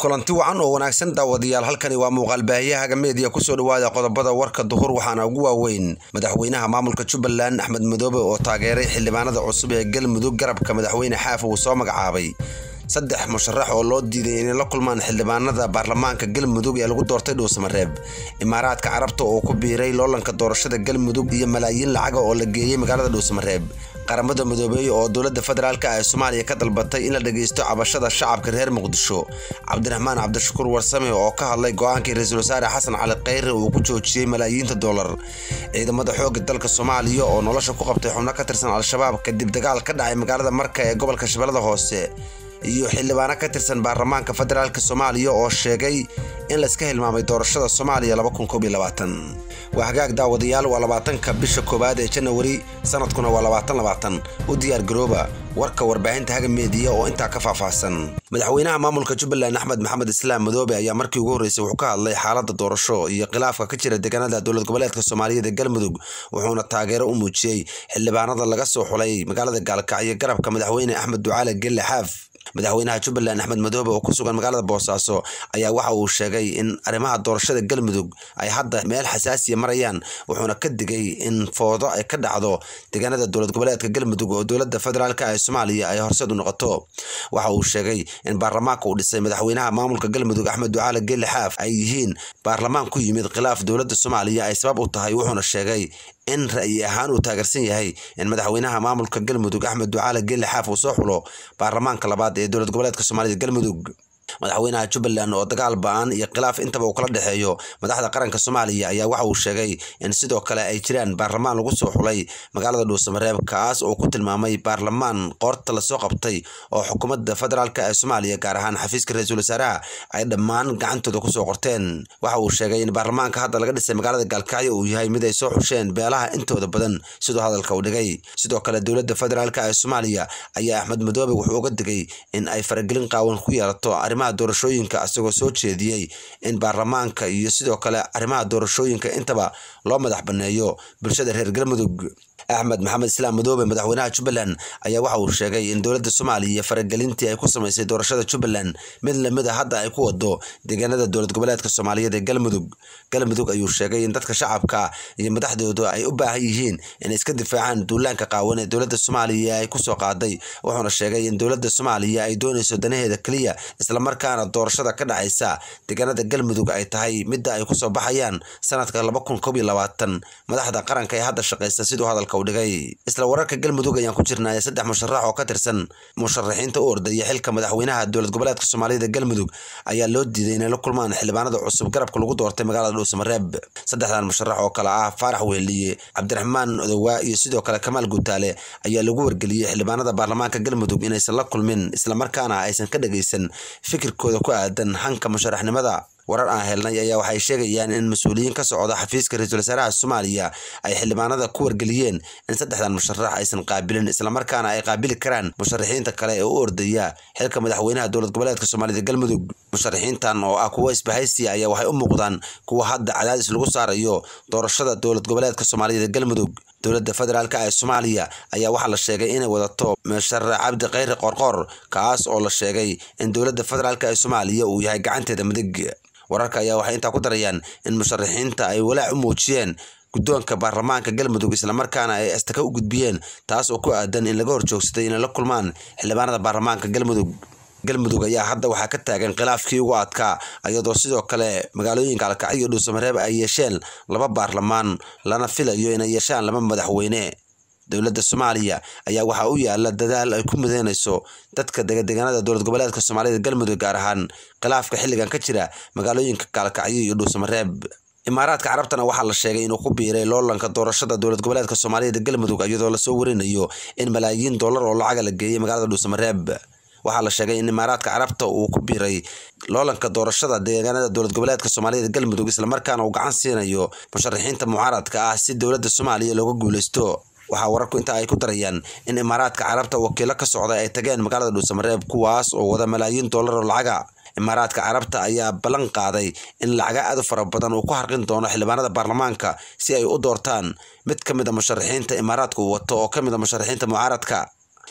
kulanti wacan oo wanaagsan daawadayaal halkani waa muuqaal baahiyahaga meediya kusoo dhawaada qodobada warka duhur waxaana ugu waaweyn madaxweynaha maamulka jubbaland axmed madoobe oo taageeray xildhibaanada cusub ee galmudug garabka madaxweyne xaaf uu soo magacaabay saddex musharax oo loo diiday inay la kulmaan xildhibaanada baarlamaanka galmudug ee lagu doortay dhuusamareeb imaaraadka carabta oo ku biiray loolanka doorashada galmudug iyo malaayiin lacaga oo la geeyey magaalada dhuusamareeb qaramada midoobeeye oo dowladda federaalk ee soomaaliya ka dalbatay in la dhageysto cabashada shacabka reer muqdisho cabdiraxmaan cabdishakuur warsame oo ka hadlay go-aankii ra-iisul wasaare xasan cali kheyre uu ku joojiyey malaayiinta dollar ciidamada xoogga dalka soomaaliya oo nolosha ku qabtay xubno ka tirsan al-shabaab kadib dagaal ka dhacay magaalada marka ee gobolka shabeellada hoose iyo xildhibaano ka tirsan baarlamaanka federaalk soomaaliya oo sheegay in layska hilmaamay doorashada soomaaliya waa hagaag daawadayaal waa labaatanka bisha koowaad ee janawari sanadkuna waa labaatan u diyaar garooba warka warbaahinta haga meediya oo intaa ka faahfaahsan madaxweynaha maamulka jubbaland axmed maxamed islaam madoobe ayaa markii ugu horreysay wuxuu ka hadlay xaalada doorasho iyo khilaafka ka jira deegaanada dowlad goboleedka soomaaliyeed ee galmudug wuxuuna taageero u muujiyey xildhibaanada laga soo xulay magaalada gaalkacyo garabka madaxweyne axmed ducaale gelle xaaf madaxweynaha jubbaland axmed madoobe oo ku sugan magaalada boosaaso ayaa waxa uu sheegay in arrimaha doorashada galmudug ay hadda meel xasaasiya marayaan wuxuuna ka digay in foodo ay ka dhacdo deegaanada dowlad goboleedka galmudug oo dowladda federaalk ee soomaaliya ay horseed u noqoto waxa uu sheegay in baarlamaanka uu dhisay madaxweynaha maamulka galmudug axmed ducaale gelle xaaf ay yihiin baarlamaan ku yimid khilaaf dowladda soomaaliya ay sabab u tahay wuxuuna sheegay in ra'yi ahaan uu taageersan yahay in madaxweynaha maamulka galmudug axmed ducaale gelle xaaf uu soo xulo baarlamaanka labaad ee dowlad goboleedka soomaalida galmudug madaxweynaha jubbaland oo dagaal ba-an iyo khilaaf intaba uu kala dhexeeyo madaxda qaranka soomaaliya ayaa waxa uu sheegay in sidoo kale ay jiraan baarlamaan lagu soo xulay magaalada dhuusamareeb kaas oo ku tilmaamay baarlamaan qoorta lasoo qabtay oo xukuumadda federaalk ee soomaaliya gaar ahaan xafiiska ra-iisul wasaaraha ay dhammaan gacantooda kusoo qorteen waxa uu sheegay in baarlamaanka hadda laga dhisay magaalada gaalkacyo uu yahay mid ay soo xusheen beelaha intooda badan siduu hadalka u dhigay sidoo kale dowladda federaalk ee soomaaliya ayaa axmed madoobe wuxuu uga digay in ay faragelin qaawan ku yeelato arrimaha doorashooyinka asagoo soo jeediyey in baarlamaanka iyo sidoo kale arrimaha doorashooyinka intaba loo madax banneeyo bulshada reer galmudug axmed maxamed islaam madoobe madaxweynaha jubbaland ayaa waxa uu sheegay in dowladda soomaaliya faragelintii ay ku samaysay doorashada jubbaland mid lamid a hadda ay ku wado deegaanada dowlad goboleedka soomaaliyeed ee galmudug galmudug ayuu sheegay in dadka shacabka iyo madaxdooda ay u baahan yihiin inay iska difaacaan duulaanka qaawan ee dowladda soomaaliya ay kusoo qaaday wuxuuna sheegay in dowladda soomaaliya ay doonayso danaheeda keliya islamarkaana doorashada ka dhacaysa deegaanada galmudug ay tahay midda ay kusoo baxayaan sanadka madaxda qaranka ee hadda shaqaysa siduu hadalka dhigay isla wararka galmudug ayaan ku jirnay saddex musharax oo ka tirsan musharaxiinta u ordaya xilka madaxweynaha dowlad goboleedka soomaaliyada galmudug ayaa loo diiday inay la kulmaan xildhibaanada cusub garabka lagu doortay magaalada dhuusamareeb saddexdan musharax oo kale ah faarax weeliye cabdiraxmaan odowaa iyo sidoo kale kamaal guutaale ayaa lagu wargeliyey xildhibaanada baarlamaanka galmudug inaysan la kulmin islamarkaana aysan ka dhageysan fikirkooda ku aadan hanka musharaxnimada warar aan helnay ayaa waxay sheegayaan in mas-uuliyiin ka socda xafiiska ra-iisul wasaaraha soomaaliya ay xildhibaanada ku wargeliyeen in saddexdan musharax aysan qaabilin islamarkaana ay qaabili karaan musharaxiinta kale ee u ordaya xilka madaxweynaha dowlad goboleedka soomaalida galmudug musharaxiintan oo ah kuwo isbahaysiya ayaa waxay u muuqdaan kuwa hadda cadaadis lagu saarayo doorashada dowlad goboleedka soomaaliyada galmudug dowladda federaalk ee soomaaliya ayaa waxaa la sheegay inay wadato musharax cabdi kheyre qorqor kaas oo la sheegay in dowladda federaalk ee soomaaliya uu yahay gacanteeda midig wararka ayaa waxay intaa ku darayaan in musharaxiinta ay walaac u muujiyeen guddoonka baarlamaanka galmudug islamarkaana ay astaka u gudbiyeen taas oo ku aadan in laga horjoogsaday inay la kulmaan xildhibaanada baarlamaanka galmudug galmudug ayaa hadda waxaa ka taagan khilaafkii ugu adkaa iyadoo sidoo kale magaalooyinka alkacyo iyo dhuusamareeb ay yeesheen laba baarlamaan lana filayo inay yeeshaan laba madaxweyne dowladda soomaaliya ayaa waxaa u yaala dadaal ay ku mideynayso dadka degadegaanada dowlad goboleedka soomaalida galmudug gaar ahaan khilaafka xilligan ka jira magaalooyinka gaalkacyo iyo dhuusamareeb imaaraadka carabtana waxaa la sheegay inuu ku biiray loolanka doorashada dowlad goboleedka soomaaliyada galmudug iyadoo lasoo warinayo in malaayiin dollar oo lacaga la geeyey magaalada dhuusamareeb waxaa la sheegay in imaaraadka carabta uu ku biiray loolanka doorashada deegaanada dowlad goboleedka soomaaliyada galmudug islamarkaana uu gacan siinayo musharaxiinta mucaaradka ah si dowladda soomaaliya looga guuleysto waxaa wararku inta ay ku darayaan in imaaraadka carabta wakiilo ka socda ay tageen magaalada dhuusamareeb kuwaas oo wada malaayiin dollar oo lacaga imaaraadka carabta ayaa ballan qaaday in lacaga aad u fara badan uu ku harqin doono xildhibaanada baarlamaanka si ay u doortaan mid ka mid a musharaxiinta imaaraadka uu wato oo ka mid a musharaxiinta mucaaradka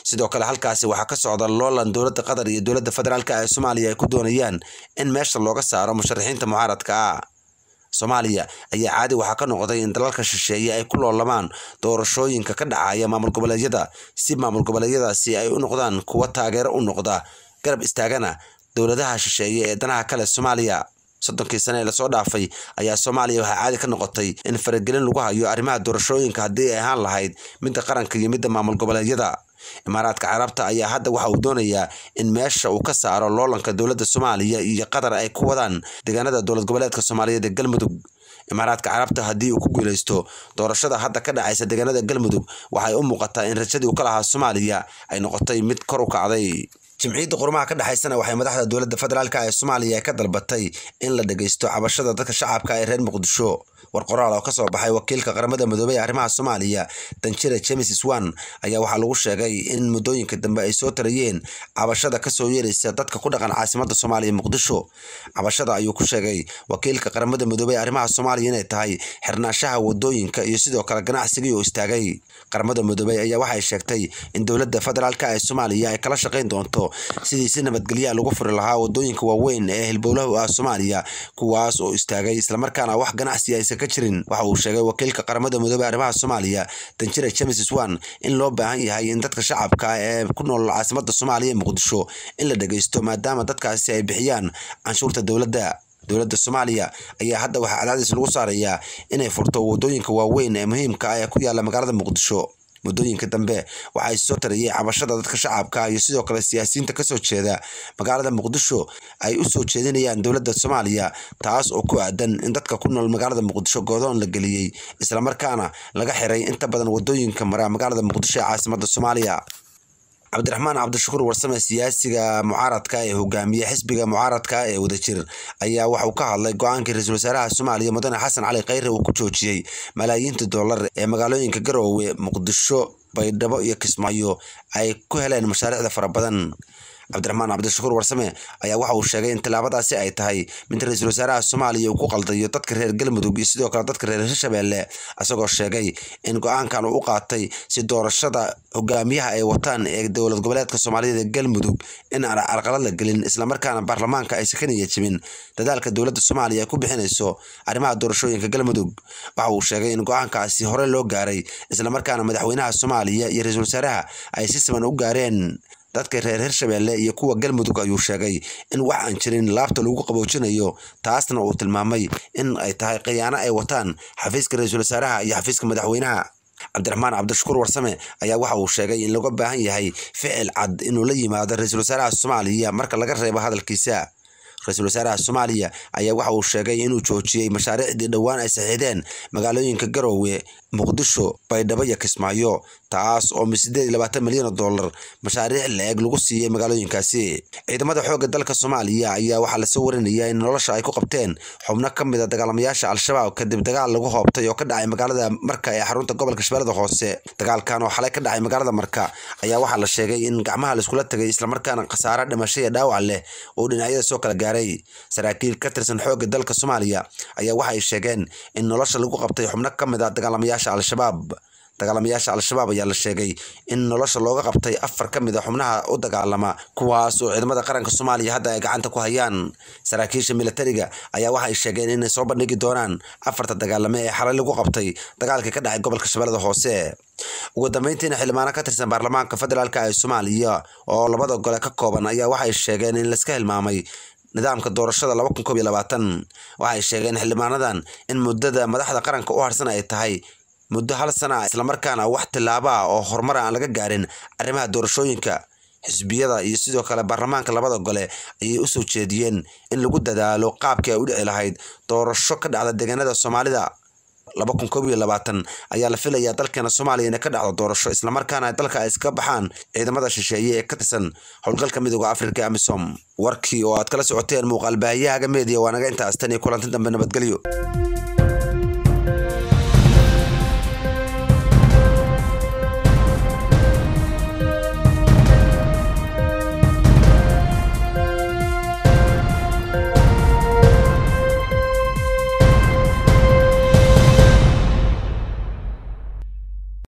sidoo kale halkaasi waxaa ka socda loolan dowladda qatar iyo dowladda federaalk ee soomaaliya ay ku doonayaan in meesha looga saaro musharaxiinta mucaaradka ah soomaaliya ayaa caadi waxaa ka noqday in dalalka shisheeye ay ku loolamaan doorashooyinka ka dhacaya maamul goboleedyada si maamul goboleedyadaasi ay u noqdaan kuwa taageero u noqda garab istaagana dowladaha shisheeye ee danaha kale soomaaliya soddonkii sane ee lasoo dhaafay ayaa soomaaliya waxaa caadi ka noqotay in faragelin lagu hayo arrimaha doorashooyinka haddii ay ahaan lahayd midda qaranka iyo midda maamul goboleedyada imaaraadka carabta ayaa hadda waxa uu doonayaa in meesha uu ka saaro loolanka dowladda soomaaliya iyo qatar ay ku wadaan deegaanada dowlad goboleedka soomaaliyeed ee galmudug imaaraadka carabta haddii uu ku guuleysto doorashada hadda ka dhacaysa deegaanada galmudug waxay u muuqataa in rajadii uu ka lahaa soomaaliya ay noqotay mid kor u kacday jimciyadda qurumaha ka dhexaysana waxay madaxda dowladda federaalk ee soomaaliya ka dalbatay in la dhageysto cabashada dadka shacabka ee reer muqdisho war qoraal oo kasoo baxay wakiilka qaramada midoobey ee arrimaha soomaaliya danjire james swan ayaa waxaa lagu sheegay in muddooyinka dambe ay soo tarayeen cabashada kasoo yeeraysa dadka ku dhaqan caasimada soomaaliya muqdisho cabashada ayuu ku sheegay wakiilka qaramada midoobey ee arrimaha soomaaliya inay tahay xirnaashaha wadooyinka iyo sidoo kale ganacsigii oo istaagay qaramada midoobey ayaa waxay sheegtay in dowladda federaalk ee soomaaliya ay kala shaqayn doonto sidii si nabadgelyaa lagu furi lahaa wadooyinka waaweyn ee hilbowlahu ah soomaaliya kuwaas oo istaagay islamarkaana wax ganacsi aysan ka jirin waxa uu sheegay wakiilka qaramada midoobey arrimaha soomaaliya danjire james swan in loo baahan yahay in dadka shacabka ee ku nool caasimada soomaaliya ee muqdisho in la dhageysto maadaama dadkaasi ay bixiyaan canshuurta dowladda dowladda soomaaliya ayaa hadda waxaa cadaadis lagu saarayaa inay furto wadooyinka waaweyn ee muhiimka ah ee ku yaala magaalada muqdisho muddooyinka dambe waxay soo tarayeen cabashada dadka shacabka iyo sidoo kale siyaasiyiinta kasoo jeeda magaalada muqdisho ay u soo jeedinayaan dowladda soomaaliya taas oo ku aadan in dadka ku nool magaalada muqdisho goodoon la geliyey islamarkaana laga xiray inta badan wadooyinka mara magaalada muqdisho ee caasimada soomaaliya cabdiraxmaan cabdishakuur warsame siyaasiga mucaaradka ee hogaamiye xisbiga mucaaradka ee wadajir ayaa waxa uu ka hadlay go-aankii ra-iisul wasaaraha soomaaliya mudane xasan cali khayre uu ku joojiyey malaayiinta dollar ee magaalooyinka garoowe muqdisho baydhabo iyo kismaayo ay ku heleen mashaariicda fara badan cabdiraxmaan cabdishakuur warsame ayaa waxa uu sheegay in tallaabadaasi ay tahay mid ra-iisul wasaaraha soomaaliya uu ku qaldayo dadka reer galmudug iyo sidoo kale dadka reer hirshabeelle isagoo sheegay in go-aankan uu u qaatay si doorashada hogaamiyaha ay wataan ee dowlad goboleedka soomaaliyeed ee galmudug in aan carqalad la gelin islamarkaana baarlamaanka aysan ka niya jibin dadaalka dowladda soomaaliya ay ku bixinayso arrimaha doorashooyinka galmudug waxa uu sheegay in go-aankaasi hore loo gaaray islamarkaana madaxweynaha soomaaliya iyo ra-iisul wasaaraha ay si siman u gaareen dadka reer hirshabeelle iyo kuwa galmudug ayuu sheegay in wax aan jirin laabta lagu qaboojinayo taasna uu tilmaamay in ay tahay khiyaano ay wataan xafiiska ra-iisul wasaaraha iyo xafiiska madaxweynaha cabdiraxmaan cabdishakuur warsame ayaa waxa uu sheegay in looga baahan yahay ficil cad inuu la yimaado ra-iisul wasaaraha soomaaliya marka laga reebo hadalkiisa ra-iisul wasaaraha soomaaliya ayaa waxa uu sheegay inuu joojiyey mashaariicdii dhowaan ay saxiixdeen magaalooyinka garoowe muqdisho baydhabo iyo kismaayo taas oo sideed iyo labaatan milyan oo dollar mashaariic la-eg lagu siiyey magaalooyinkaasi ciidamada xoogga dalka soomaaliya ayaa waxaa lasoo warinayaa in nolosha ay ku qabteen xubno ka mid a dagaalamayaasha al-shabaab kadib dagaal lagu hoobtay oo ka dhacay magaalada marka ee xarunta gobolka shabeellada hoose dagaalkan oo xalay ka dhacay magaalada marka ayaa waxaa la sheegay in gacmaha laiskula tagay islamarkaana khasaare dhimasho iyo dhaawac leh oo dhinacyada soo kala gaaray saraakiil ka tirsan xoogga dalka soomaaliya ayaa waxay sheegeen in nolosha lagu qabtay xubno ka mid a dagaalamayaasha al-shabaab dagaalamayaasha al-shabaab ayaa la sheegay in nolosha looga qabtay afar ka mid a xubnaha u dagaalama kuwaas oo ciidamada qaranka soomaaliya hadda ay gacanta ku hayaan saraakiisha militariga ayaa waxay sheegeen inay soo bandhigi doonaan afarta dagaalame ee xalay lagu qabtay dagaalkii ka dhacay gobolka shabeellada hoose ugu dambeyntiina xildhibaano ka tirsan baarlamaanka federaalk ee soomaaliya oo labada gole ka kooban ayaa waxay sheegeen in laiska hilmaamay nidaamka doorashada laba kun koob iyo labaatan waxay sheegeen xildhibaanadan in muddada madaxda qaranka u harsan ay tahay muddo hal sana islamarkaana wax tillaabo ah oo horumar aan laga gaarin arrimaha doorashooyinka xisbiyada iyo sidoo kale baarlamaanka labada gole ayay u soo jeediyeen in lagu dadaalo qaabkii ay u dhici lahayd doorasho ka dhacda deegaanada soomaalida laba kun koob iyo labaatan ayaa la filayaa dalkeena soomaaliya inay ka dhacdo doorasho islamarkaana dalka ay iska baxaan ciidamada shisheeye ee ka tirsan howlgalka midooda afrika amisom warkii oo aad kala socoteen muuqaal baahiyahaga meediya waa naga intaas tan iyo kulanti dambe nabadgelyo